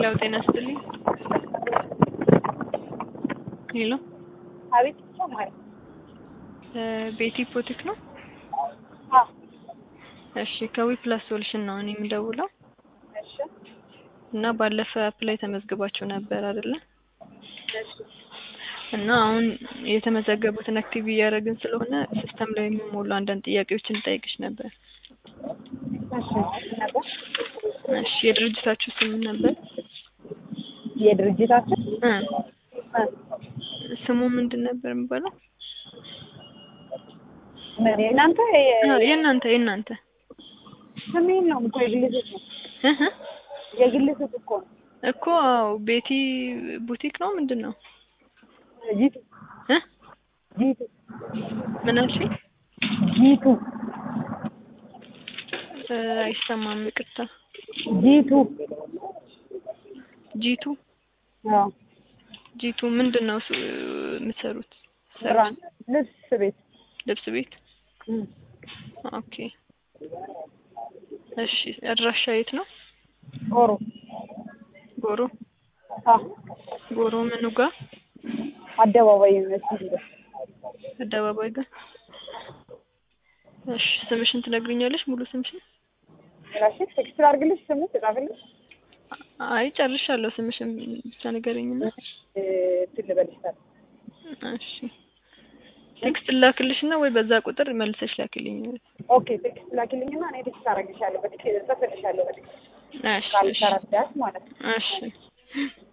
ሄሎ ጤና ይስጥልኝ። ሄሎ አቤት ይሰማል። ቤቲ ፖቲክ ነው? አዎ እሺ ከዊ ፕላስ ሶሉሽን ነው እኔ የምደውለው እሺ እና ባለፈ አፕ ላይ ተመዝግባችሁ ነበር አይደለ? እሺ እና አሁን የተመዘገቡትን አክቲቭ እያደረግን ስለሆነ ሲስተም ላይ የሚሞሉ አንዳንድ ጥያቄዎችን እንጠይቅሽ ነበር። እሺ ነበር እሺ የድርጅታችሁ ስም ምን ነበር? የድርጅታችን እ እ ስሙ ምንድን ነበር የሚባለው? ምን የእናንተ አ፣ የእናንተ የእናንተ ስሜን ነው እኮ የግል ስልክ ነው እህ እ የግል ስልክ እኮ ነው እኮ አዎ ቤቲ ቡቲክ ነው ምንድን ነው? ጂቱ እ ጂቱ ምን አልሽኝ? ጂቱ እ፣ አይሰማም ይቅርታ። ጂቱ ጂቱ አዎ ጂቱ ምንድን ነው ሱ- የምትሰሩት? ብራንድ ልብስ ቤት ልብስ ቤት እ ኦኬ። እሺ አድራሻ የት ነው? ጎሮ ጎሮ አዎ ጎሮ ምኑ ጋር? አደባባይ ዩኒቨርሲቲ ጋር አደባባይ ጋር። እሺ ስምሽን ትነግሪኛለሽ? ሙሉ ስምሽን? ራሽ ቴክስት ላድርግልሽ ስሙ ትጻፍልሽ አይ ጨርሻለሁ። ስምሽን ብቻ ንገረኝና። እ እንትን ልበልሽ ታዲያ እሺ ቴክስት ላክልሽና ወይ በዛ ቁጥር መልሰሽ ላክልኝ። ኦኬ ቴክስት ላኪልኝና እኔ ቴክስት አደርግልሻለሁ በቴክስት ጽፍልሻለሁ በቴክስት እሺ እሺ ካልተረዳሽ ማለት ነው እሺ